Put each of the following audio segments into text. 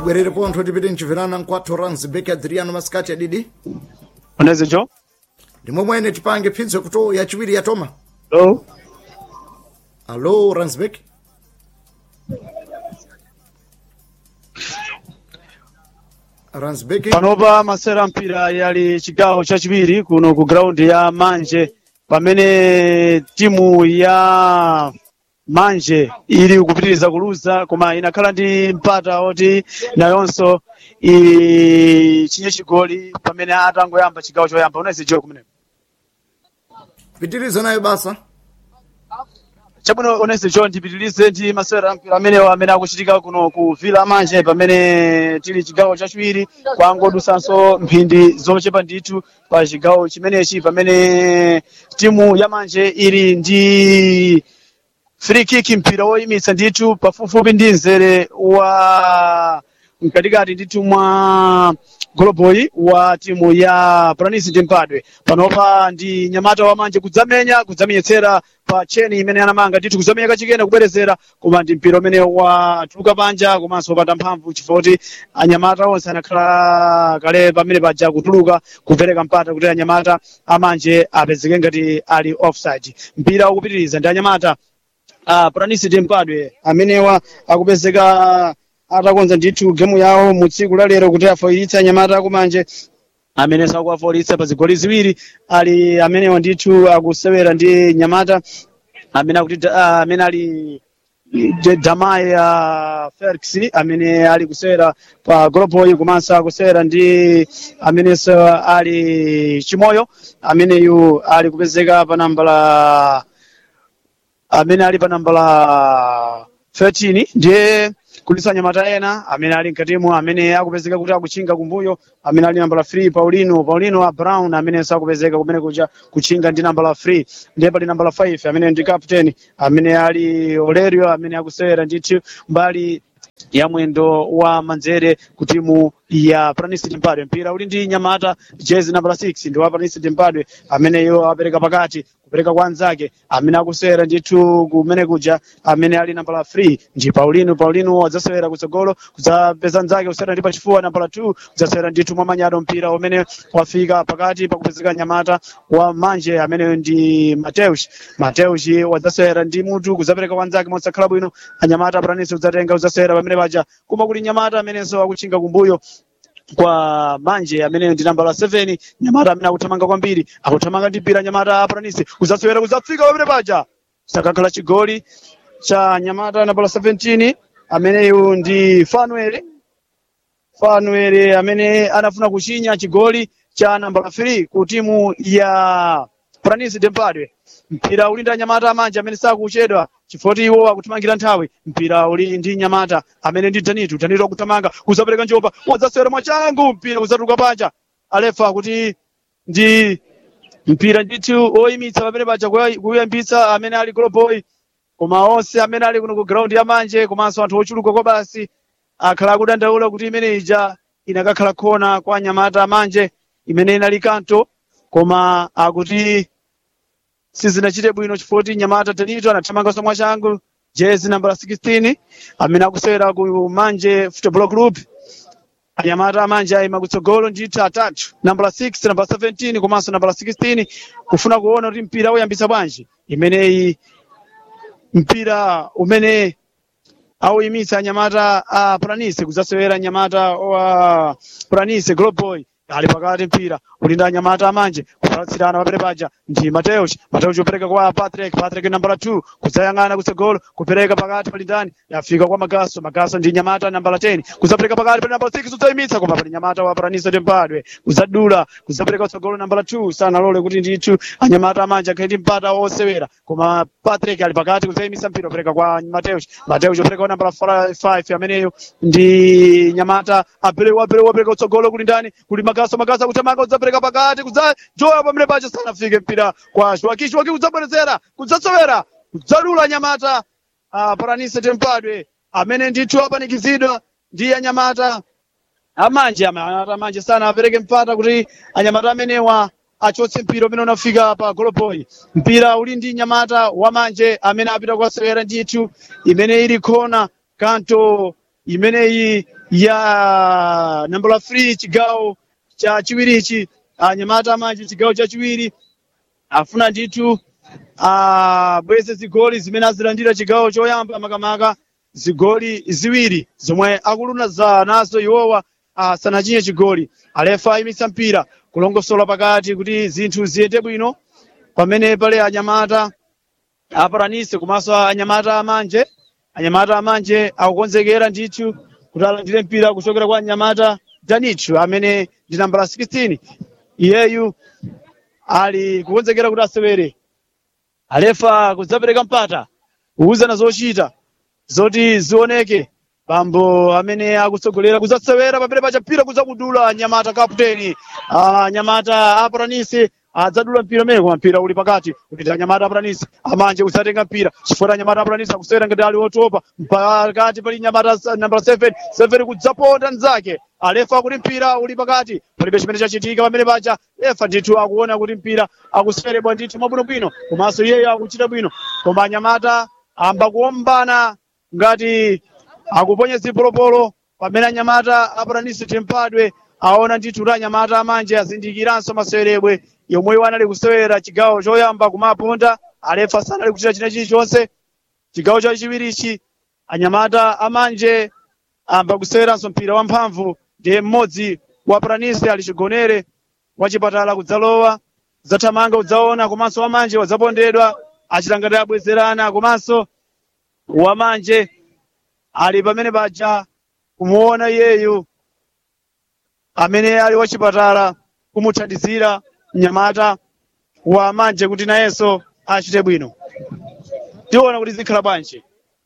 tibwerere pontho tipite mchipirana nkwathu ranzibek adriano masikati adidi oneze jo ndimwe mwene tipange phinzo kuto yachiwiri yatoma lo alo ranzibek ranzibek panopa masera mpira yali chigawo chachiwiri kuno ku graundi ya manje pamene timu ya manje ili kupitiriza kuluza koma inakhala ndi mpata oti nayonso ichinye chigoli pamene atangoyamba chigawo choyamba unaweza jo kumeneko pitiriza nayo basa chabwino onese jo ndipitirize ndi masewera ampira amenewo amene akuchitika kuno ku vila manje pamene tili chigawo chachiwiri kwangodusanso mphindi zochepa ndithu pa chigawo chimenechi pamene timu ya manje ili ndi free kick mpira woyimitsa ndithu pafupifupi ndi mzere wa mkatikati ndithu mwa goloboyi wa timu ya pranis ndimpadwe panopa ndi nyamata wa manje kudzamenya kudzamenyetsera pa cheni imene anamanga ndithu kudzamenya kachikena kubwerezera koma ndi mpira umene watuluka panja komanso wopanda mphamvu chifukwa kuti anyamata onse anakhala kale pamene paja kutuluka kupereka mpata kuti anyamata amanje apezeke ngati ali offside mpira ukupitiriza ndi anyamata uh, pranis ndimpadwe amenewa akupezeka atakonza ndithu gemu yawo mu tsiku la lero kuti afoyiritse anyamata akumanje amene sakuwafoyiritsa pa zigoli ziwiri ali amenewa ndithu akusewera ndi nyamata amene akuti uh, amene ali de- damayi ya felix amene ali kusewera pa goloboyi komanso akusewera ndi amenenso ali chimoyo ameneyu ali kupezeka pa namba la amene ali pa namba la 13 ndiye kulisa nyamata ena amene ali mkatimo amene akupezeka kuti akuchinga kumbuyo amene ali namba la 3 paulino paulino a brown amenenso akupezeka kumene kuja kuchinga ndi namba la 3 ndiye pali namba la 5 amene ndi captain amene ali olerio amene akusewera ndithu mbali ya mwendo wa manzere ku timu ya pranis timpadwe mpira uli ndi nyamata jezi namba la 6 ndi wa pranis timpadwe ameneyo apereka pakati kupereka kwa anzake amene akusewera ndithu kumene kuja amene ali namba la 3 ndi paulino paulino adzasewera kutsogolo kudzapeza nzake kusewera ndi pachifuwa namba la 2 kudzasewera ndithu mwa manyado mpira umene wafika pakati pakupezeka nyamata wa manje amene ndi mateus mateus wadzasewera ndi mutu kudzapereka kwa anzake mosakhala bwino anyamata pranis kudzatenga kudzasewera pamene paja koma kuli nyamata amenenso akuchinga kumbuyo kwa manje amene ndi namba la 7 nyamata amene akuthamanga kwambiri akuthamanga ndi mpira nyamata apranisi kudzasewera kudzafika pamene paja sakakhala chigoli cha nyamata namba la 17 ameneyu ndi fanuel fanuel amene anafuna kuchinya chigoli cha namba la 3 ku timu ya pranis dempadwe mpira uli ndi anyamata amanje amene sakuchedwa chifukwa iwo akuthamangira nthawi mpira uli ndi nyamata amene ndi danitu danitu akuthamanga kuzapereka njomba wadzasewera mwachangu mpira kuzatuluka panja alefa kuti ndi mpira ndithu oyimitsa pamene paja kuya- kuyambitsa amene ali goloboy koma onse amene ali kuno ku ground ya manje komanso anthu ochuluka kwa basi akhala akudandaula kuti imene ija inakakhala khona kwa nyamata amanje imene inali kanto koma akuti sizinachite bwino chifukwa kuti nyamata tanito anathamanganso mwachangu jezi namba la 16 amene akusewera ku manje football group anyamata amanje ayima kutsogolo ndithu atatu namba la 6 namba la 17 komanso namba la 16 kufuna kuona kuti mpira uyambitsa bwanji imeneyi mpira umene auyimitsa anyamata a pranise kudzasewera anyamata wa pranise globoy ali pakati mpira uli ndi anyamata amanje kupalatsirana papere paja ndi mateus mateus upereka kwa patrick patrick namba la 2 kudzayang'ana kutsogolo kupereka pakati pali ndani yafika kwa magaso magaso ndi nyamata namba la 10 kudzapereka pakati pali namba la 6 udzayimitsa koma pali nyamata wa pranise tempadwe kudzadula kudzapereka kutsogolo namba la 2 sanalole kuti ndithu anyamata amanje akhale ndi mpata wosewera koma patrick ali pakati kudzayimitsa mpira upereka kwa mateus mateus upereka kwa namba la 5 ameneyo ndi nyamata aperewa aperewa apereka kutsogolo kuli ndani kuli magaso magaso akutamanga kudzapereka pakati kudzajoya pamene pacho sanafike mpira kwa shwaki shwaki kudzabwerezera kudzasewera kudzadula nyamata uh, paranise tempadwe amene ndithu apanikizidwa ndi anyamata amanje anyamata amanje sana apereke mpata kuti anyamata amenewa achotse mpira umene unafika pa goloboyi mpira uli ndi nyamata wamanje amene apita kukasewera ndithu imene ili khona kanto imeneyi ya nambala 3 chigawo cha chiwirichi anyamata amanje chigawo chachiwiri afuna ndithu abweze zigoli zimene azilandira chigawo choyamba makamaka zigoli ziwiri zomwe akuluna nazo iwowa asanachinye chigoli alefa ayimitsa mpira kulongosola pakati kuti zinthu ziyende bwino pamene pale anyamata aparanise komanso anyamata amanje anyamata amanje akukonzekera ndithu kuti alandire mpira kuchokera kwa anyamata danichu amene ndi nambala 16 iyeyu ali kukonzekera kuti asewere alefa kudzapereka mpata kuwuzana zochita zoti zioneke bambo amene akutsogolera kudzasewera pamene pacha mpira kudzakudula anyamata kapteni anyamata aparanise adzadula mpira umene koma mpira uli pakati kuti anyamata aparanise amanje kusatenga mpira chifukwa anyamata aparanise akusewera ngati ali otopa pakati pali nyamata nambala 7 7 kudzaponda mnzake alefa kuti mpira uli pakati palibe chimene chachitika pamene pacha lefa ndithu akuona kuti mpira akuseweredwa ndithu mwabwinobwino komanso iyeyo akuchita bwino koma anyamata amba kuombana ngati akuponya zipolopolo pamene anyamata aparanise timpadwe aona ndithu kuti anyamata amanje azindikiranso maseweredwe yomwe anali kusewera chigawo choyamba kumaponda alefa sanali kuchita china chilichonse chigawo chachiwirichi anyamata amanje amba kuseweranso mpira wamphamvu ndiye mmodzi wa paranise ali chigonere wachipatala kudzalowa kudzathamanga kudzaona komanso wamanje wadzapondedwa achita ngati abwezerana komanso wamanje ali pamene paja kumuona iyeyu amene ali wachipatala kumuthandizira mnyamata wa manje kuti nayenso achite bwino tiona kuti zikhala bwanji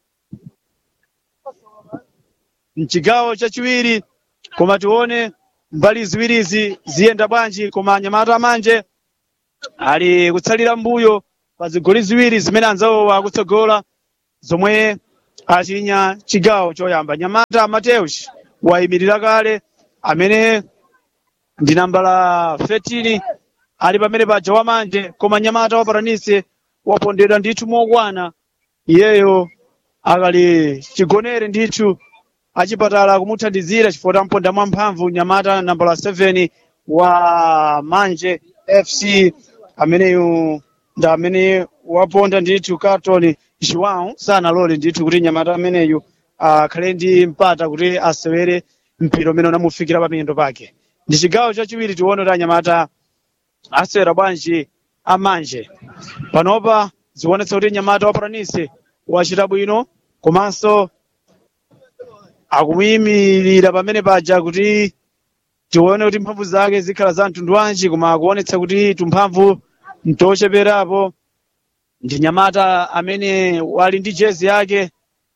mchigawo chachiwiri koma tione mbali ziwirizi ziyenda bwanji koma anyamata amanje ali kutsalira mbuyo pa zigoli ziwiri zimene anzawo akutsogola zomwe achinya chigawo choyamba nyamata mateus wayimirira kale amene ndi nambala 13 ali pamene paja wamanje koma nyamata wa paranise wapondedwa ndithu mokwana iyeyo akali chigonere ndithu achipatala kumuthandizira chifukwa tamponda mwamphamvu nyamata nambala 7 wa manje fc ameneyu ndi amene waponda ndithu carton joão sanalole ndithu kuti nyamata ameneyu akhale ndi mpata kuti asewere mpira umene unamufikira pamiyendo pake ndi chigawo chachiwiri tione kuti anyamata asewera bwanji amanje panopa zikuonetsa kuti nyamata wa paranise wachita bwino komanso akumuyimirira pamene paja kuti tione kuti mphamvu zake zikhala za mtundu wanji koma akuonetsa kuti tumphamvu ntocheperapo ndi nyamata amene wali ndi jezi yake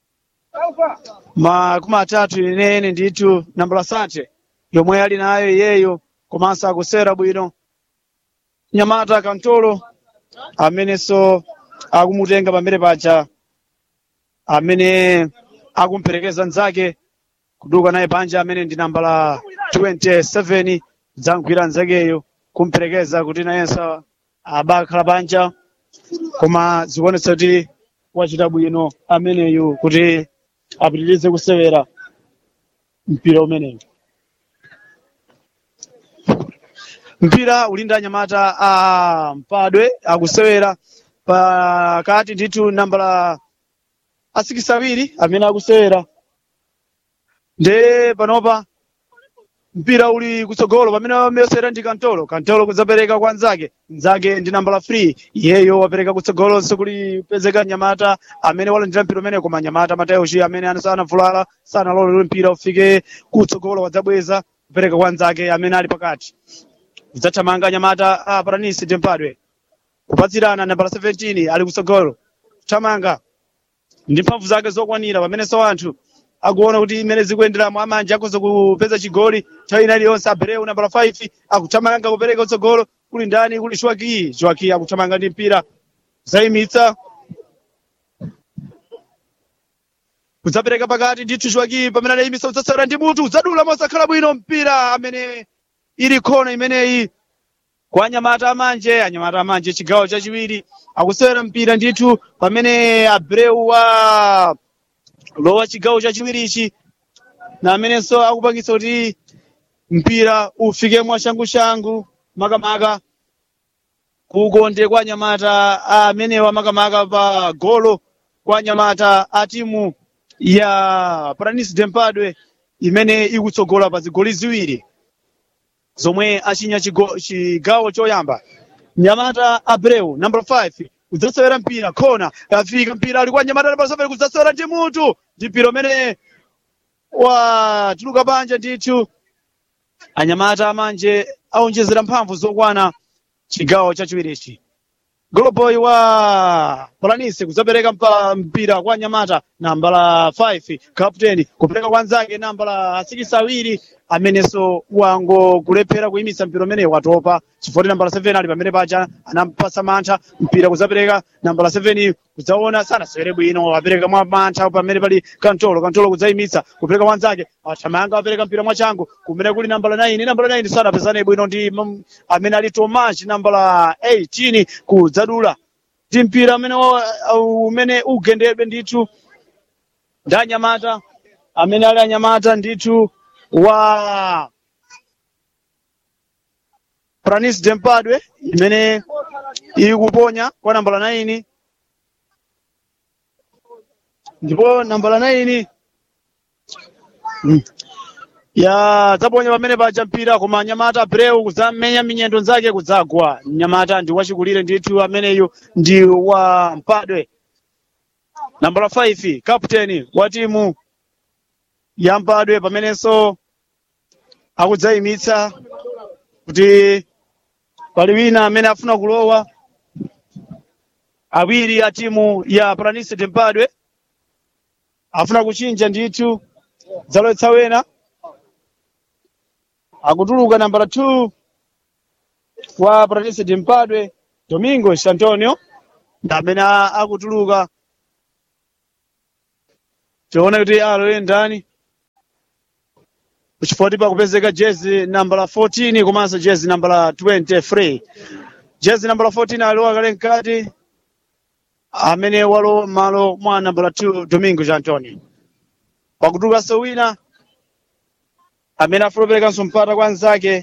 makumi atatu inene ndithu nambala sate yomwe ali nayo iyeyo komanso akusewera bwino nyamata kantolo amenenso akumutenga pamene paja amene akumperekeza nzake kuduka naye panja amene ndi nambala 27 dzamgwira nzakeyo kumperekeza kuti nayenso abakhala panja koma zikuonetsa kuti wachita bwino ameneyu kuti apitirize kusewera mpira umeneyu mpira uli ndi anyamata a mpadwe akusewera pakati ndithu nambala asikisi awiri amene akusewera nde panopa mpira uli kutsogolo pamene wamesera ndi kantolo kantolo kudzapereka kwa nzake nzake ndi nambala 3 iyeyo wapereka kutsogolonso kulipezeka nyamata amene walandira mpira umene koma nyamata mateuchi amene anavulala sanalole mpira ufike kutsogolo wadzabweza kupereka kwa nzake amene ali pakati kudzathamanga nyamata a paranisi tempadwe kupatsirana nambala 17 ali kutsogolo kuthamanga ndi mphamvu zake zokwanira pamenenso anthu akuona kuti imene zikuyenderamo amanje akhoza kupeza chigoli nthawi ina iliyonse abreu nambala 5 akuthamanga kupereka kutsogolo kuli ndani kuli shwaki shwaki akuthamanga ndi mpira zayimitsa kudzapereka pakati ndithu shwaki pamene adayimitsa kudzasewera ndi mutu udzadula mosakhala bwino mpira amene ili khona imeneyi kwa anyamata amanje anyamata amanje chigawo chachiwiri akusewera mpira ndithu pamene abreu wa lowa chigawo chachiwirichi na amenenso akupangisa kuti mpira ufike mwashangushangu makamaka kukonde kwa nyamata amenewa makamaka pa golo kwa nyamata a timu ya pranis dempadwe imene ikutsogola pa zigoli ziwiri zomwe achinya chigo- chigawo choyamba nyamata abreu number 5 kudzasewera mpira khona afika mpira ali kwa nyamata number 7 kudzasewera ndi mutu ndi mpira umene watuluka panja ndithu anyamata amanje aonjezera mphamvu zokwana chigawo chachiwirichi goloboy wa polanisi kudzapereka mpa- mpira kwa nyamata namba la 5 captain kupereka kwa nzake namba la 6 awiri amenenso wangokulephera kuyimitsa mpira umene watopa chifukwa namba la 7 ali pamene paja anampasa mantha mpira kudzapereka namba la 7 kudzaona sanasewere bwino apereka mwa mantha pamene pali kantolo kantolo kudzayimitsa kupereka kwa nzake athamanga apereka mpira mwachangu kumene kuli namba la 9 namba la 9 sanapezane bwino ndi mm, amene ali tomachi namba la 18 kudzadula ndi mpira amene wa- uh, umene ugendedwe ndithu ndi anyamata amene ali anyamata ndithu wa pranis dempadwe imene ikuponya kwa namba la 9 ndipo namba la 9 mm, ya dzaponya pamene paja mpira koma nyamata breu kudzamenya minyendo nzake kudzagwa nyamata ndi wachikulire ndithu ameneyu ndi wa mpadwe namba la 5 captain wa timu ya mpadwe pamenenso akudzayimitsa kuti pali wina amene afuna kulowa awiri a timu ya pranis dempadwe afuna kuchinja ndithu dzalowetsa wena akutuluka namba la 2 wa pratis dempadwe domingos antonio ndi amene a- akutuluka tione kuti alowe ndani kuchifukwa pakupezeka jezi namba la 14 komanso jezi namba la 23 jezi namba la 14 alowa kale mkati amene walowa malo mwa namba la 2 domingos antonio pakutulukanso wina amene afuna kuperekanso mpata kwa nzake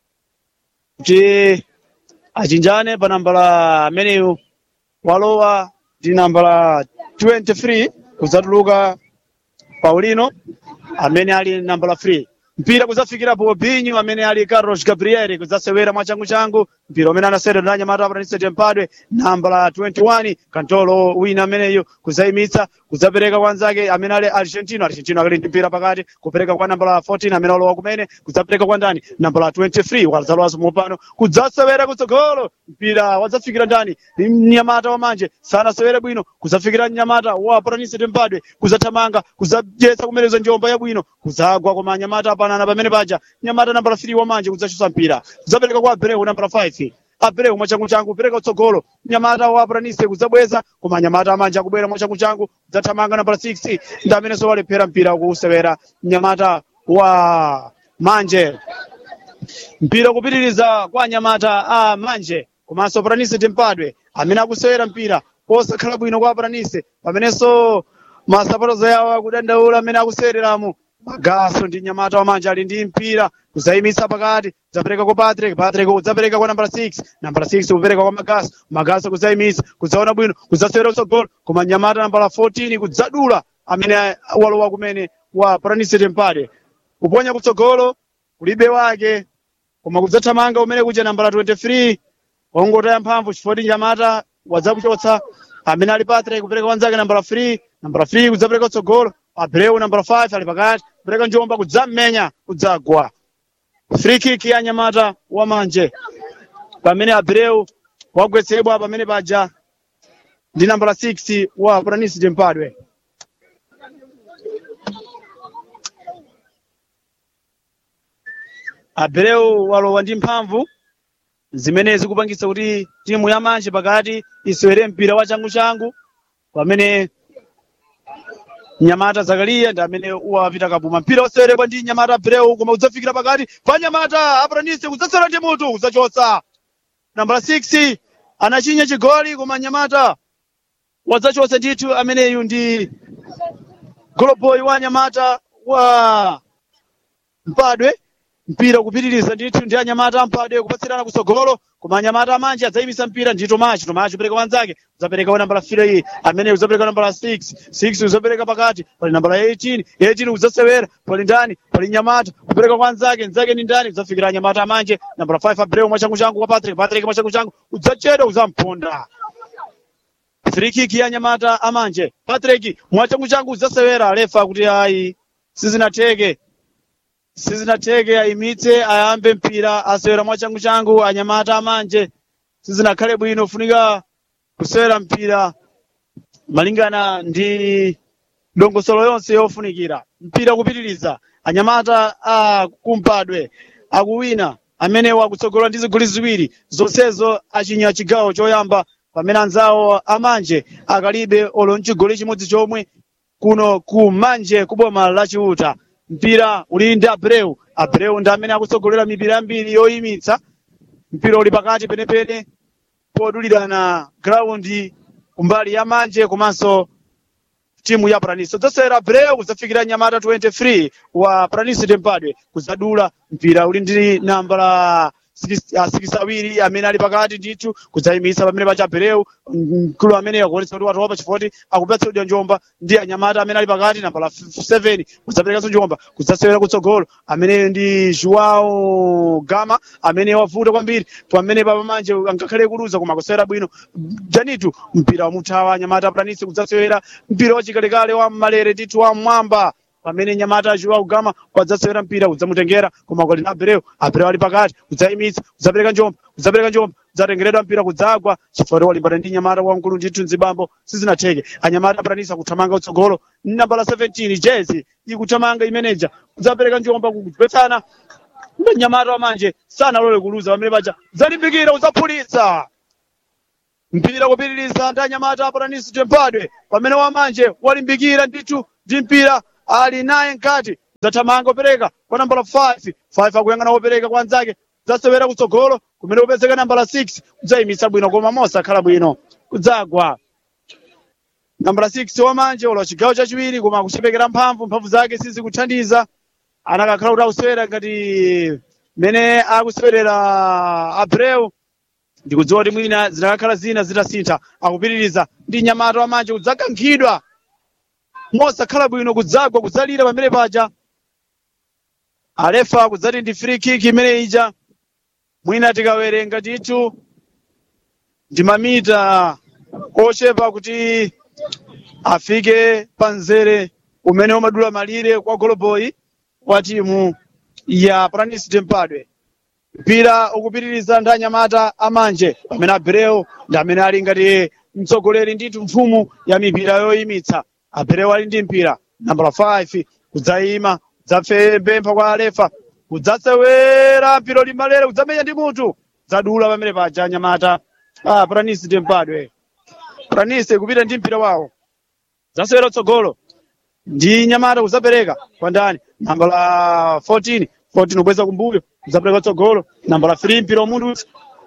kuti achinjane pa namba la ameneyu walowa ndi namba la 23 kudzatuluka paulino amene ali namba la 3 mpira kudzafikira bobinho amene ali carlos gabriel kudzasewera mwachanguchangu mpira umene anasewera ndi anyamata apataniso tempadwe namba la 21 kantolo wina ameneyo kudzayimitsa kudzapereka kwa nzake amene ali argentino argentino akali ndi mpira pakati kupereka kwa namba la 14 amene walowa kumene kudzapereka kwa ndani namba la 23 wadzalowaso mopano kudzasewera kutsogolo mpira wadzafikira ndani ni mnyamata wamanje sanasewere bwino kudzafikira mnyamata wa patanise tempadwe kudzathamanga kudzadyetsa kumenezo njomba yabwino kudzagwa koma anyamata apanana pamene paja mnyamata namba la 3 wamanje kudzachusa mpira kudzapereka kwa abreu namba la 5 abreu mwachanguchangu kupereka kutsogolo mnyamata wa patanise kudzabweza koma anyamata amanje akubwera mwachanguchangu kudzathamanga namba la 6 ndi amenenso walephera mpira kuusewera mnyamata wa manje mpira kupitiriza kwa anyamata a manje komanso paranise timpadwe amene akusewera mpira posakhala bwino kwa paranise pamenenso masapotozo yawo akudandaula amene akusewereramo magaso ndi nyamata wamanje ali ndi mpira kudzayimitsa pakati kudzapereka kwa patrick patrick kudzapereka kwa nambala 6 nambala 6 kupereka kwa magaso magaso kudzayimitsa kudzaona bwino kudzasewera kutsogolo koma nyamata nambala 14 kudzadula amene walowa kumene wa paranise timpadwe kuponya kutsogolo kulibe wake koma kudzathamanga umene kuja nambala 23 wongotaya mphamvu chifukwa nyamata wadzakuchotsa amene ali patrick kupereka wanzake nambala 3 nambala 3 kudzapereka kutsogolo abreu nambala 5 ali pakati kupereka njomba kudzamenya kudzagwa free kick ya nyamata wamanje pamene abreu wagwetsedwa pamene paja ndi nambala 6 wa pranis tempadwe abreu walowa ndi mphamvu zimene zikupangitsa kuti timu ya manje pakati isewere mpira wa changu-changu pamene nyamata zakariya ndi amene wapita kabuma mpira woseweredwa ndi nyamata abreu koma udzafikira pakati pa nyamata apranise kudzasewera ndi mutu kudzachotsa nambala 6 anachinya chigoli koma nyamata wadzachotsa ndithu ameneyu ndi goloboy wa nyamata wa mpadwe mpira kupitiriza ndithu ndi anyamata ampadwe kupatsirana kutsogolo koma anyamata amanje adzayimisa mpira ndi tomachi tomachi upereka wanzake uzapereka wa nambala 3 amene uzapereka nambala 6 6 uzapereka pakati pali nambala 18 18 uzasewera pali ndani pali nyamata kupereka kwa nzake nzake ni ndani uzafikira anyamata amanje nambala 5 abreu mwachangu changu kwa patrick patrick mwachangu changu udzachedwa uzamponda free kick ya nyamata amanje patrick mwachangu changu udzasewera alefa kuti ayi sizinatheke sizinatheke ayimitse ayambe mpira asewera mwachangu changu anyamata amanje sizinakhale bwino funika kusewera mpira malingana ndi dongosolo yonse yofunikira mpira kupitiriza anyamata a kumpadwe akuwina amene wakutsogola ndi zigoli ziwiri zonsezo achinya chigawo choyamba pamene anzawo amanje akalibe olo mchigoli chimodzi chomwe kuno ku manje kuboma la chiuta mpira uli ndi abreu abreu ndi amene akutsogolera mipira yambiri yoyimitsa mpira uli pakati penepene podulirana graundi kumbali ya manje komanso timu ya Pranis udzasewera Abreu udzafikira nyamata 23 wa Pranis Tempadwe kudzadula mpira uli ndi nambala sikisi awiri amene ali pakati ndithu kudzayimisa pamene pacha Abreu mkulu amene akuonetsa kuti watopa chifukwa akupatsidwa njomba ndi anyamata amene ali pakati nambala 7 kudzaperekanso njomba kudzasewera kutsogolo amene ndi Joao Gama amene wavuta kwambiri pamene papamanje angakhale kuluza koma kusewera bwino janitu mpira wamuthawa anyamata Pranis kudzasewera mpira wachikalekale wa malere ndithu wa mwamba pamene nyamata Joao Gama wadzasewera mpira udzamutengera koma kwali na Abreu Abreu ali pakati udzayimitsa udzapereka njomba udzapereka njomba udzatengeredwa mpira kudzagwa chifukwa walimbana ndi nyamata wamkulu ndithu mzibambo sizinatheke anyamata Pranis kuthamanga utsogolo nambala 17 jezi ikuthamanga imeneja udzapereka njomba kugwetsana ndi nyamata wamanje sanalole kuluza pamene paja udzalimbikira udzaphulitsa mpira kupitiriza ndi anyamata Pranis Tempadwe pamene wamanje walimbikira ndithu ndi mpira ali naye nkati zathamanga upereka kwa nambala 5 5 akuyang'ana wopereka kwa anzake zasewera kutsogolo kumene kupezeka nambala 6 kudzayimitsa bwino koma mosakhala bwino kudzagwa nambala 6 wamanje ulo chigawo chachiwiri koma akuchepekera mphamvu mphamvu zake sizikuthandiza anakakhala kuti akusewera ngati mene akusewerera abreu ndikudziwa kuti mwina zinakakhala zina zitasintha akupitiriza ndi nyamata wamanje kudzakankhidwa mosakhala bwino kudzagwa kudzalira pamene paja alefa kudzati ndi free kick imene ija mwina tikawerenga ndithu ndi mamita ochepa kuti afike pa mzere umene umadula malire kwa goloboyi wa timu ya pranis tempadwe mpira ukupitiriza ndi anyamata amanje pamene abreu ndi amene ali ngati mtsogoleri ndithu mfumu ya mipira yoyimitsa abreu ali ndi mpira nambala 5 kudzayima kudzapempha kwa alefa kudzasewera mpira limalere kudzamenya ndi mutu dzadula pamene paja anyamata ah, pranis tempadwe pranis kupita ndi mpira wawo zasewera tsogolo ndi nyamata kudzapereka kwa ndani nambala 14 14 ubweza kumbuyo kudzapereka tsogolo nambala 3 mpira wamunthu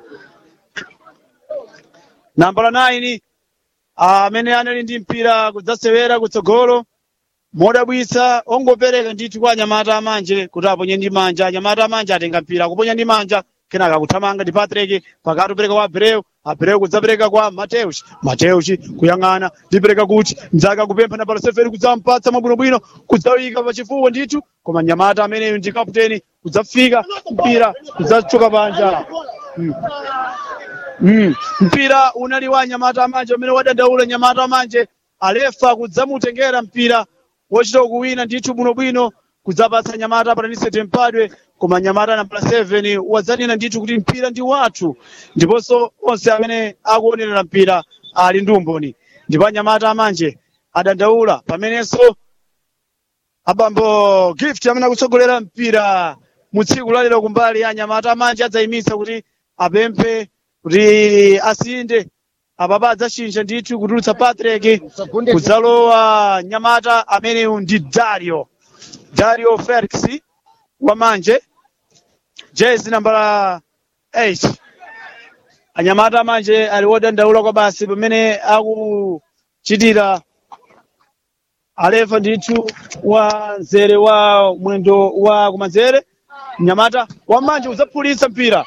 nambala 9 amene anali ndi mpira kudzasewera kutsogolo modabwitsa ongopereka ndithu kwa anyamata amanje kuti aponye ndi manja anyamata amanje atenga mpira akuponya ndi manja kenaka kuthamanga ndi patrick pakati upereka kwa abreu abreu kudzapereka kwa mateus mateus kuyang'ana ndipereka kuti mdzaka kupempha nambala 7 kudzampatsa mwabwinobwino kudzawika pachifuwa ndithu koma nyamata ameneyo ndi kaputeni kudzafika mpira kudzachoka panja mm. Mm. mpira unali wa nyamata amanje amene wadandaula nyamata amanje alefa kudzamutengera mpira wochita kuwina ndithu bwinobwino kudzapatsa nyamata patanise tempadwe koma nyamata nambala 7 wadzanena ndithu kuti mpira ndi wathu ndiponso onse amene akuonerera mpira ali ndi umboni ndipo anyamata amanje adandaula pamenenso abambo gift amene akutsogolera mpira mu tsiku lalero kumbali ya anyamata amanje adzayimitsa kuti apemphe kuti asinde apapa adzachinja ndithu kutulutsa patrick kudzalowa nyamata ameneyu ndi dario dario felix wamanje jezi nambala 8 anyamata amanje ali wodandaula kwa basi pamene akuchitira alefa ndithu wa nzere wa mwendo wa kumanzere mnyamata wamanje udzaphulitsa mpira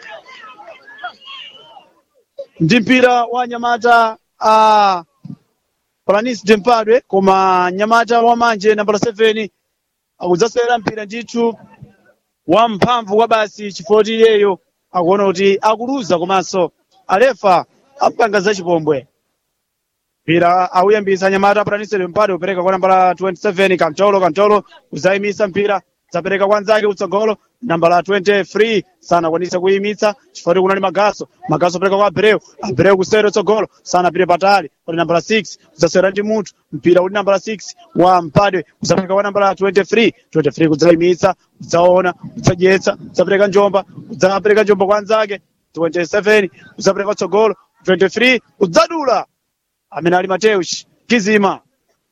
ndi mpira wa nyamata a Planis Dempadwe koma nyamata wamanje nambala 7 akudzasewera mpira ndithu wamphamvu kwa basi chifoti iyeyo akuona kuti akuluza komanso alefa apanga za chipombwe mpira auyambisa nyamata pranisere mpade upereka kwa nambala 27 kantolo kantolo kuzayimisa mpira zapereka kwa nzake utsogolo nambala 23 sanakwanisa kuyimitsa chifukwa kunali magaso magaso apereka kwa abreu abreu kusere utsogolo sanapite patali kuti nambala 6 kuzasewera ndi munthu mpira uli nambala 6 wa mpadwe kuzapereka kwa nambala 23 23 kudzayimitsa kudzaona kudzadyetsa kudzapereka njomba kudzapereka njomba kwa nzake 27 kudzapereka utsogolo 23 kudzadula amene ali Mateus Kizima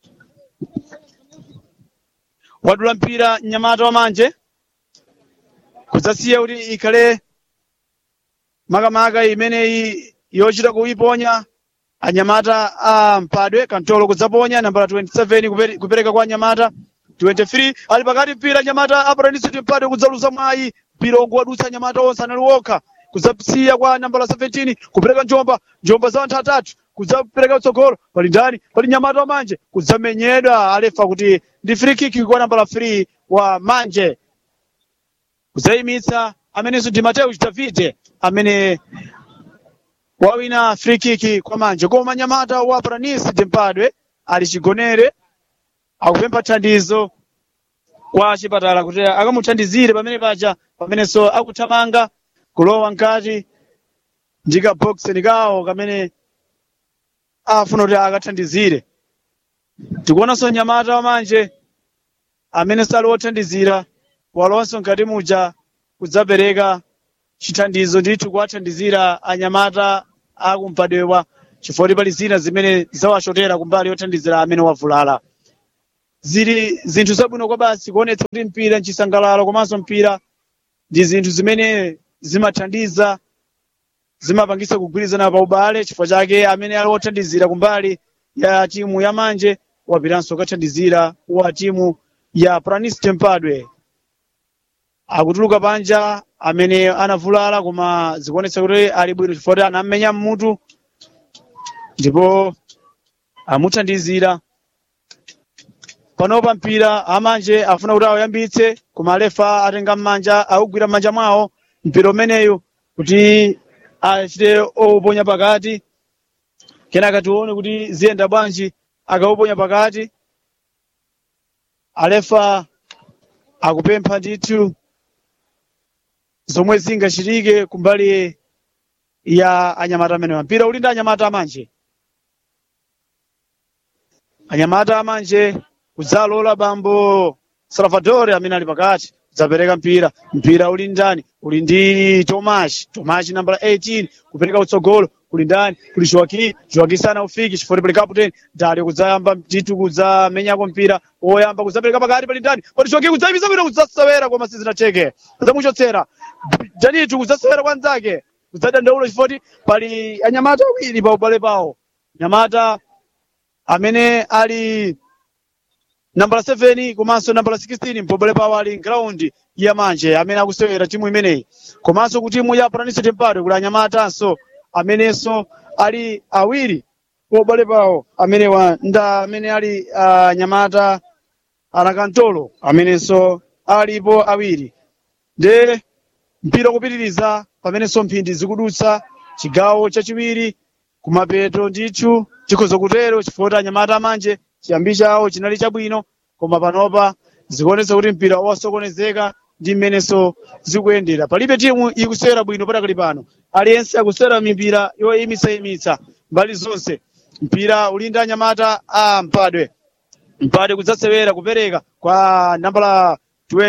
wadula mpira mnyamata wamanje kudzasiya kuti ikhale makamaka imeneyi yochita kuiponya anyamata a mpadwe kantolo kudzaponya nambala 27 kupere- kupereka kwa anyamata 23 ali pakati mpira anyamata aparanisi mpadwe kudzaluza mwayi mpira unguwadutsa anyamata onse anali wokha kudzasiya kwa nambala 17 kupereka njomba njomba za anthu atatu kudzapereka utsogolo pali ndani pali nyamata wamanje kudzamenyedwa alefa kuti ndi free kick kwa nambala 3 wa manje kudzayimitsa amenenso ndi Mateus Davide amene wawina free kick kwa manje koma nyamata wa Pranis Dempadwe ali chigonere akupempha thandizo kwa chipatala kuti akamuthandizire pamene paja pamenenso akuthamanga kulowa mkati ndi kabokiseni kawo kamene afuna kuti akathandizire tikuonanso nyamata wamanje amene sali wothandizira walonso mkati muja kudzapereka chithandizo ndithu kuwathandizira anyamata akumpadwewa chifukwa pali zina zimene zawachotera kumbali yothandizira amene wavulala zili zinthu zabwino kwa basi kuonetsa kuti mpira nchisangalalo komanso mpira ndi zinthu zimene zimathandiza zimapangisa kugwirizana pa ubale chifukwa chake amene ali wothandizira kumbali ya timu ya manje wapiranso kukathandizira wa timu ya Pranis Tempadwe akutuluka panja amene anavulala koma zikuonetsa kuti ali bwino chifukwa kuti anammenya mmutu ndipo amuthandizira panopa mpira amanje afuna kuti awuyambitse koma alefa atenga mmanja awugwira mmanja mwawo mpira umeneyu kuti achite ouponya pakati kenaka tione kuti ziyenda bwanji akauponya pakati alefa akupempha ndithu zomwe zingachitike kumbali ya anyamata amenewa mpira uli ndi anyamata amanje anyamata amanje kudzalola bambo salvador amene ali pakati kudzapereka mpira mpira uli ndani uli ndi tomashi tomashi nambala 18 kupereka utsogolo kuli ndani kuli joaki joaki sana ufiki chifukwa pali kaputeni dali kudzayamba ndithu kudzamenyako mpira woyamba kudzapereka pakati pali ndani pali joaki kudzayimisa bwino kudzasewera koma sizinacheke kudzamuchotsera janitu kudzasewera kwa nzake kudzadandaula chifukwa pali anyamata awiri pa ubale pawo nyamata amene ali nambala 7 komanso nambala 16 mpobole pawo ali ground ya manje amene akusewera timu imeneyi komanso ku timu ya Pranis Tempadwe kuli anyamatanso amenenso ali awiri pobale pawo amenewa nda amene ali uh, nyamata anakantolo amenenso alipo awiri nde mpira kupitiriza pamenenso mphindi zikudutsa chigawo chachiwiri kumapeto ndithu chikhoza kutero chifukwa kuti anyamata amanje chiyambi chawo chinali chabwino koma panopa zikuonetsa kuti mpira wasokonezeka ndi mmenenso zikuyendera palibe timu ikusewera bwino patakali pano aliyense akusewera mipira yoyimitsayimitsa mbali zonse mpira uli ndi anyamata a mpadwe mpadwe kudzasewera kupereka kwa nambala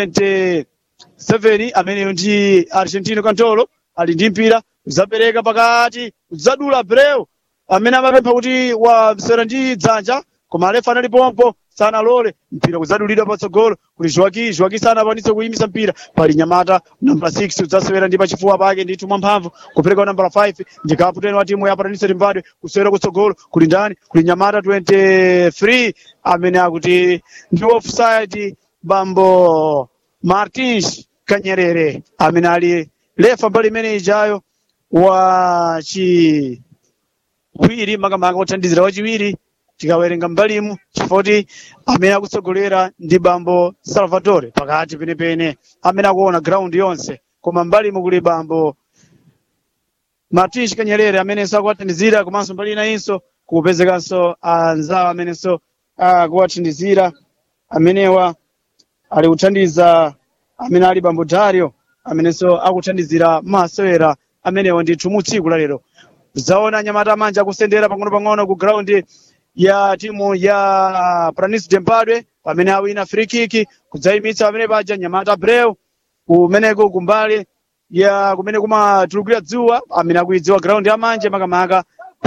27 ameneyo ndi argentino cantolo ali ndi mpira kudzapereka pakati kudzadula breu amene amapempha kuti wasewera ndi dzanja koma alefa anali pompo sanalole mpira kuzadulidwa patsogolo kuti joaki joaki sanakwanise kuyimisa mpira pali nyamata nambala 6 udzasewera ndi pachifuwa pake ndithu mwamphamvu kupereka nambala 5 ndi kaputeni wa timu ya paranise timbadwe kusewera kutsogolo kuli ndani kuli nyamata 23 amene akuti ndi offside bambo martins kanyerere amene ali lefa mbali imene ijayo wa chiwiri makamaka othandizira wachiwiri tikawerenga mbalimu chifoti amene akutsogolera ndi bambo salvatore pakati penepene amene akuona ground yonse koma mbalimu kuli bambo martins kanyerere amenenso akuwathandizira komanso mbali inayinso kupezekanso anzawo amenenso akuwathandizira amenewa ali kuthandiza amene ali bambo dario amenenso akuthandizira masewera amenewa ndithu mu tsiku lalero zaona nyamata manja akusendera pang'ono-pang'ono ku ground ya timu ya pranis dempadwe pamene awina free kick kudzayimitsa pamene paja nyamata breu kumeneko kumbali ya kumene kumatulukira dzuwa amene akuidziwa ground ya manje makamaka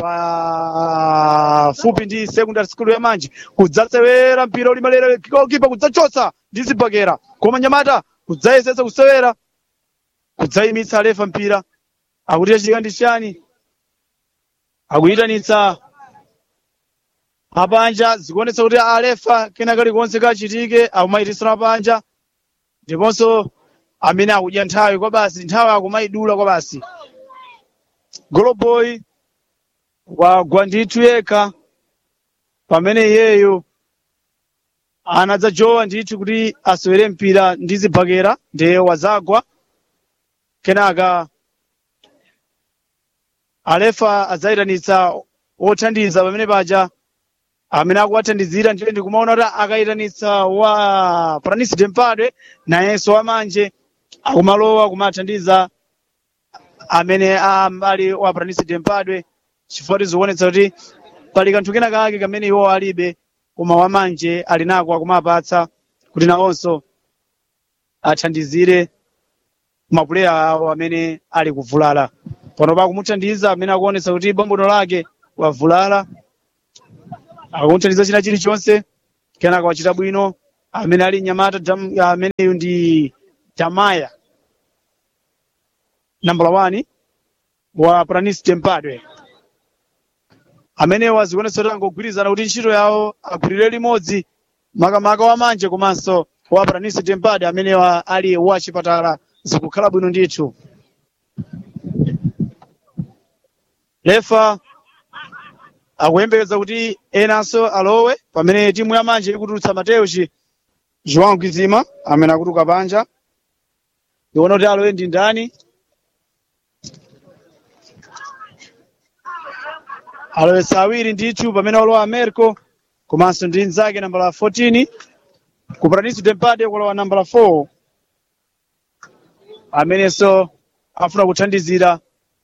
pafupi ndi secondary school ya manje kudzasewera mpira ulimalera kipa kudzachotsa ndi zibakera koma nyamata kudzayesetsa kusewera kudzayimitsa alefa mpira akuti achitika ndi chani akuyitanitsa apanja zikuonetsa kuti alefa kena kalikonse kachitike akumayitisana panja ndiponso amene akudya nthawi kwa basi nthawi akumayidula kwa basi goloboy wagwa ndithu yekha pamene iyeyo anadzajowa ndithu kuti asewere mpira ndi zibakera ndiye wazagwa kenaka alefa adzayitanitsa othandiza pamene paja amene akuwathandizira ndiye ndikumaona kuti akayitanitsa wa pranis dempadwe nayenso wamanje akumalowa kumathandiza amene ali wa pranis dempadwe chifukwa zikuonetsa kuti pali kanthu kena kake kamene iwo alibe koma wamanje ali nako akumapatsa kuti nawonso athandizire mapuleya awo amene ali kuvulala pano pakumuthandiza amene akuonetsa kuti bombono lake wavulala akumuthandiza china chilichonse kenaka wachita bwino amene ali nyamata Jam- ameneyu ndi jamaya nambala 1 wa pranis tempadwe amenewa zikuonetsa kuti angogwirizana kuti ntchito yawo agwirire limodzi makamaka wamanje komanso wa pranis tempadwe amenewa ali wachipatala zikukhala bwino ndithu lefa akuyembekeza kuti enanso alowe pamene timu ya manje ikutulutsa mateuchi joão gizima amene akutuluka panja iona kuti alowe ndi ndani alowetsa awiri ndithu pamene walowa americo komanso ndi nzake nambala 14 ku paradiso dempade kulowa nambala 4 amenenso afuna kuthandizira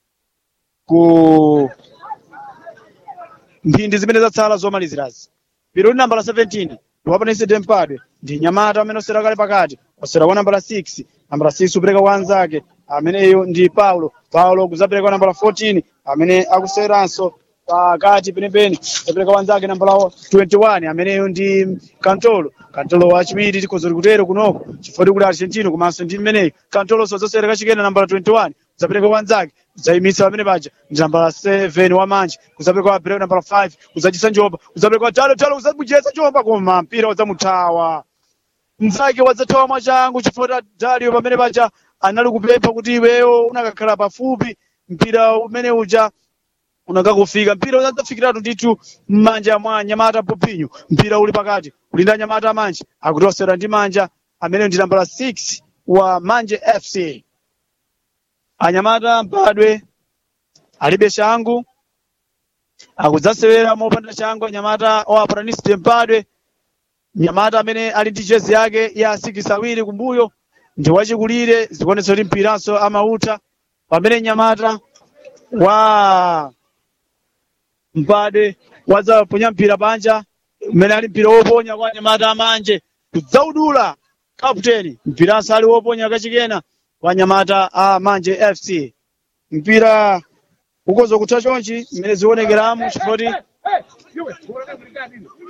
ku mphindi zimene zatsala zomalizirazi piro nambala 17 ndiwapanisi dempadwe ndi nyamata amene osera kale pakati osera kwa nambala 6 nambala 6 upereka kwa anzake ameneyo ndi paulo paulo kuzapereka kwa nambala 14 amene akuseranso pakati penepene apereka kwa anzake nambala 21 ameneyo ndi kantolo kantolo wachiwiri tikozoli kutero kunoko chifukwa kuli argentino komanso ndi mmeneyo kantolo sozosera kachikena nambala 21 kuzapereka kwa anzake kuzayimitsa pamene paja ndi nambala 7 wamanje kuzapereka kwa breu nambala 5 kuzachisa njomba kuzapereka kwa talo talo kuzamujetsa njomba koma mpira wadzamuthawa mnzake wadzathawa mwachangu chifukwa dario pamene paja anali kupempha kuti iweyo unakakhala pafupi mpira umene uja unakakufika mpira udzafikiratu ndithu m'manja mwa nyamata popinyo mpira uli pakati ulinda nyamata manje akutosera ndi manja amene ndi nambala 6 wa manje fc anyamata mpadwe alibe changu akudzasewera mopanda changu anyamata owa pranisite mpadwe nyamata amene ali ndi jezi yake ya sikisi awiri kumbuyo ndi wachikulire zikuonetsa kuti mpiranso amautha pamene nyamata wa mpadwe wadzaponya mpira panja umene ali mpira woponya kwa nyamata amanje kudzaudula kaputeni mpiranso ali woponya kachikena kwa nyamata a manje fc mpira ukoza kutha chonchi mmene zikuonekeramo chifukwa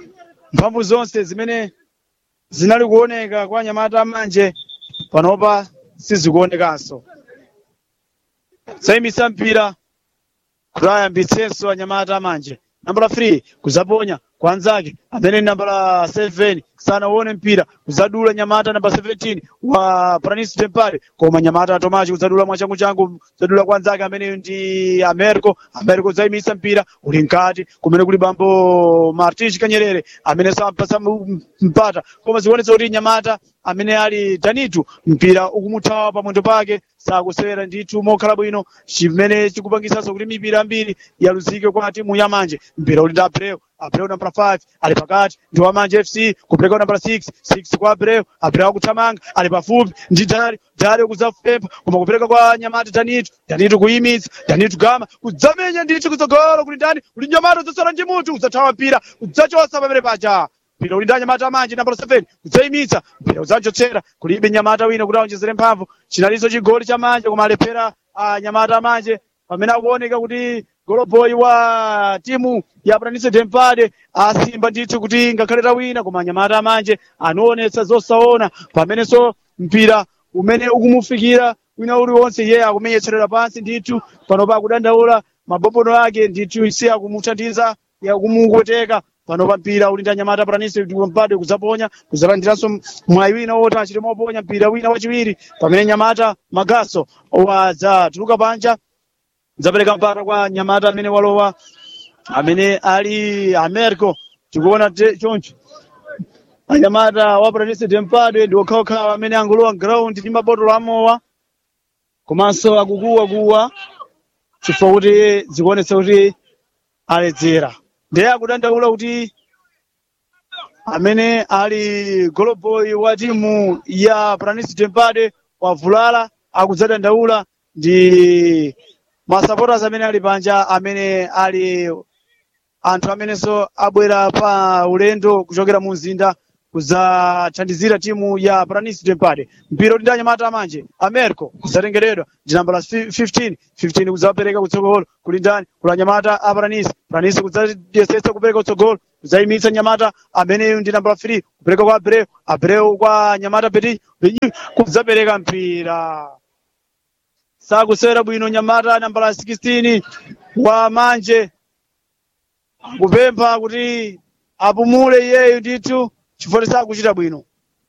mphamvu zonse zimene zinali kuoneka kwa anyamata amanje panopa sizikuonekanso sayimisa mpira kuti ayambitsenso anyamata amanje nambala 3 kuzaponya kwa anzake amene nambala 7 sanaone mpira kuzadula nyamata namba 17 wa pranis tempare koma nyamata atomaci kuzadula mwachangu changu kuzadula kwa anzake amene ndi americo americo zayimisa mpira uli mkati kumene kuli bambo martins kanyerere amene sampasa mpata koma zikuonetsa kuti nyamata amene ali tanitu mpira ukumuthawa pamwendo pake sakusewera ndithu mokhala bwino chimene chikupangisanso kuti mipira ambiri yaluzike kwa timu yamanje mpira uli ndi abreu abreu nambala 5 ali pakati ndi wamanje fc kupereka nambala 6 6 kwa abreu abreu akuthamanga ali pafupi ndi dari dari kuzafempa koma kupereka kwa nyamata tanitu tanitu kuyimitsa tanitu gama kudzamenya ndithu kutsogolo kuli ndani kuli nyamata udzasala ndi munthu udzathawa mpira udzachosa pamene paja mpira uli ndi anyamata amanje nambala 7 kudzayimitsa mpira udzachotsera kulibe nyamata wina kuti aonjezere mphamvu chinaliso chigoli cha manje koma alephera anyamata amanje pamene akuoneka kuti goloboyi wa timu ya Planície Tempade asimba ndithu kuti ngakhale tawina koma anyamata amanje anaonetsa zosaona pamenenso mpira umene ukumufikira wina uliwonse iye akumenyetserera pansi ndithu panopa akudandaula mabobono ake ndithu isi akumuthandiza yakumukoteka panopa mpira uli ndi anyamata Planície Tempade kudzaponya kudzalandiranso mwayi wina woti achite moponya mpira wina wachiwiri pamene nyamata magaso wadzatuluka panja zapereka mpata kwa nyamata amene walowa amene ali americo tikuona choncho anyamata wa Planície Tempade ndi okhaokhawa amene angulowa ground ndi mabotolo amowa komanso akukuwakuwa chifukwa kuti zikuonetsa kuti aledzera ndiye akudandaula kuti amene ali goloboy wa timu ya Planície Tempade wavulala akudzadandaula ndi masupporters amene ali panja amene ali anthu amenenso abwera pa ulendo kuchokera mu mzinda kudzathandizira timu ya Planície Tempade mpira uli ndi anyamata amanje americo kudzatengeredwa ndi nambala 15 15 kudzapereka kutsogolo kuli ndani kula anyamata a Planície Planície kudzayesetsa kupereka kutsogolo kudzayimitsa nyamata ameneyu ndi nambala 3 kupereka kwa abreu abreu kwa nyamata peti kudzapereka mpira sakusewera bwino nyamata nambala 16 wa manje kupempha kuti apumule iyeyu ndithu chifukwa sakuchita bwino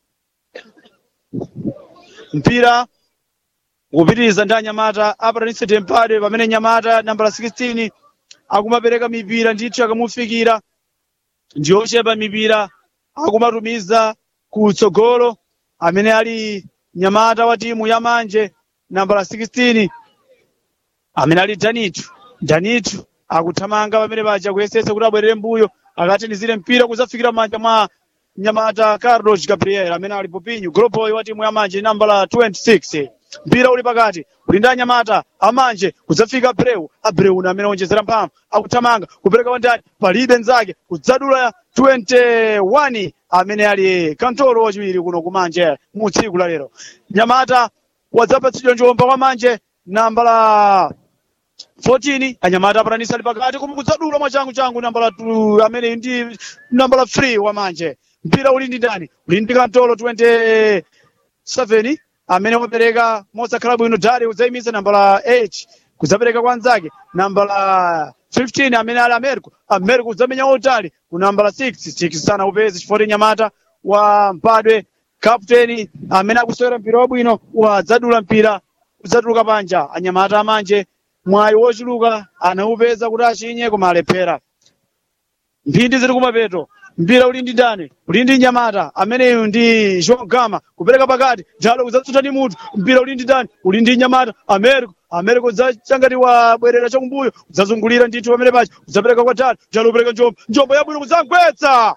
mpira kupitiriza ndi anyamata a Planície Tempade pamene nyamata nambala 16 akumapereka mipira ndithu akamufikira ndi ochepa mipira akumatumiza kutsogolo amene ali nyamata wa timu ya manje nambala 16 amene ali danitu danitu akuthamanga pamene paja kuyesetsa kuti abwerere mbuyo akathandizire mpira kudzafikira m'manja mwa nyamata carlos gabriel amene ali popinyu goloboy wa timu ya manje nambala 26 mpira uli pakati uli ndi anyamata amanje kudzafika abreu abreu una amene onjezera mphamvu akuthamanga kupereka wandani palibe nzake kudzadula 21 amene ali kantolo wachiwiri kuno kumanje mu tsiku la lero nyamata wadzapatsidwa njomba kwa manje nambala 14 anyamata Planície ali pakati koma kudzadula mwachangu changu nambala 2 amene ndi nambala 3 wa manje mpira uli ndi ndani uli ndi kantolo 27 amene wapereka mosakhala bwino dari udzayimitsa nambala 8 kudzapereka kwa anzake nambala 15 amene ali americo americo kudzamenya otali ku nambala 6 6 sana upeze chifukwa nyamata wa mpadwe kapteni amene akusewera mpira wabwino wadzadula mpira udzatuluka panja anyamata amanje mwayi wochuluka anaupeza kuti achinye koma alephera mphindi ziri kumapeto mpira uli ndi ndani uli ndi nyamata ameneyu ndi João Gama kupereka pakati njalo kudzatsuta ndi munthu mpira uli ndi ndani uli ndi nyamata americo americo udzachangati wabwerera chakumbuyo udzazungulira ndithu pamene pacha udzapereka kwa tatu njalo upereka njombo njombo yabwino kudzagwetsa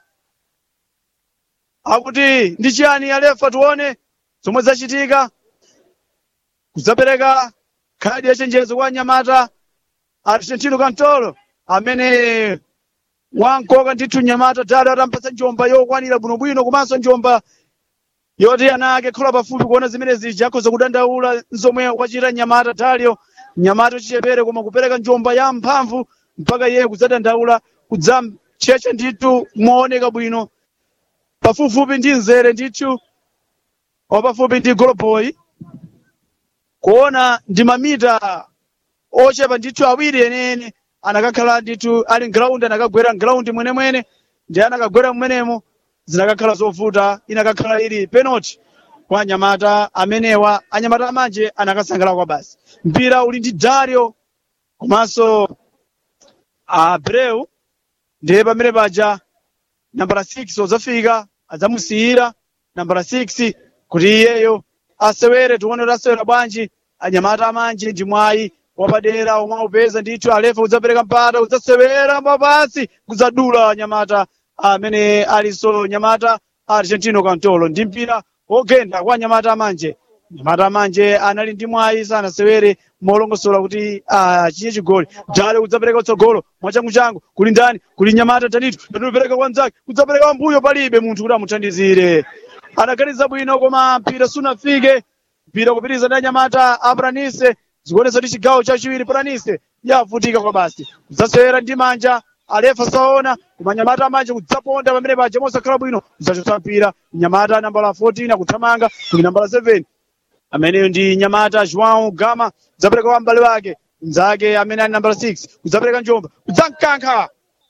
akuti ndi chiyani alefa tione zomwe zachitika kudzapereka khadi ya chenjezo kwa nyamata argentino cantolo amene wankoka ndithu nyamata dali atampatsa njomba yokwanira bwinobwino komanso njomba yoti ana ake khola pafupi kuona zimene zija akhoza kudandaula zomwe wachita nyamata dalio nyamata uchichepere koma kupereka njomba ya mphamvu mpaka iye kudzadandaula kudzamchecha ndithu mooneka bwino pafupifupi ndi mzere ndithu wapafupi ndi goloboy kuona ndi mamita ochepa ndithu awiri enene anakakhala ndithu ali mgiraundi anakagwera mgiraundi mwenemwene ndi anakagwera mmenemo zinakakhala zovuta inakakhala ili penalty kwa anyamata amenewa anyamata amanje anakasangalala kwa basi mpira uli ndi dario komanso abreu ndiye pamene paja nambala 6 odzafika adzamusiyira nambala 6 kuti iyeyo asewere tione kuti asewera bwanji anyamata amanje ndi mwayi wapadera omwe aupeza ndithu alefa udzapereka mpata udzasewera mapasi kudzadula anyamata amene alinso nyamata argentino cantolo ndi mpira wogenda kwa anyamata amanje nyamata amanje anali ndi mwayi sanasewere molongosola kuti achiye chigoli dale udzapereka utsogolo mwachanguchangu kuli ndani kuli nyamata tanitu tatiupereka kwa mnzake udzapereka wambuyo palibe munthu kuti amuthandizire anaganiza bwino koma mpira sunafike mpira kupitiriza ndi anyamata a Pranise zikuonesa kuti chigawo chachiwiri Pranise yavutika kwa basi kudzasewera ndi manja alefa saona koma nyamata amanje kudzaponda pamene paja mosakhala bwino kudzachotsa mpira nyamata nambala 14 akuthamanga kuli nambala 7 ameneyo ndi nyamata joão gama kudzapereka kwa m'bale wake mnzake amene ali nambala 6 kudzapereka njomba kudzamkankha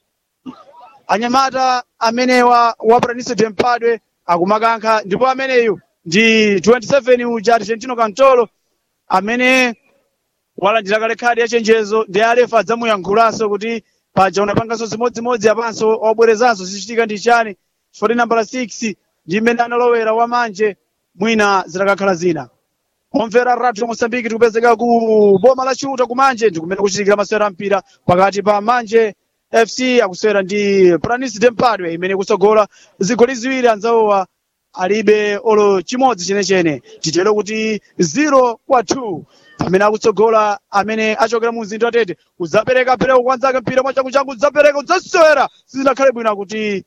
anyamata amenewa wa Pranise Tempadwe akumakankha ndipo ameneyu ndi 27 uja Argentino Cantolo amene walandira kale khadi ya chenjezo ndi alefa adzamuyankhulanso kuti paja unapanganso zimodzimodzi apanso wabwerezanso zichitika ndi chani chifoti nambala 6 ndi mmene analowera wamanje mwina zitakakhala zina omvera radio mosambiki tikupezeka ku boma la chiuta kumanje ndikumene kuchitikira masewera mpira pakati pa manje fc akusewera ndi pranis dempadwe imene kusogola zigoli ziwiri anzawowa alibe olo chimodzi chenechene titero kuti 0 kwa 2 pamene akutsogola amene achokera mu mzinda watete udzapereka pereko kwanzake mpira mwachanguchangu udzapereka udzasewera sizinakhale bwino kuti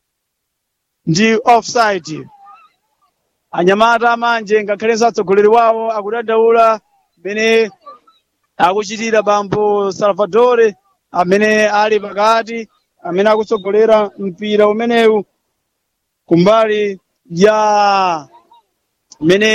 ndi offside anyamata amanje ngakhalenso atsogoleri wawo akudandaula mmene akuchitira bambo salvadore amene ali pakati amene akutsogolera mpira umenewu kumbali ya mmene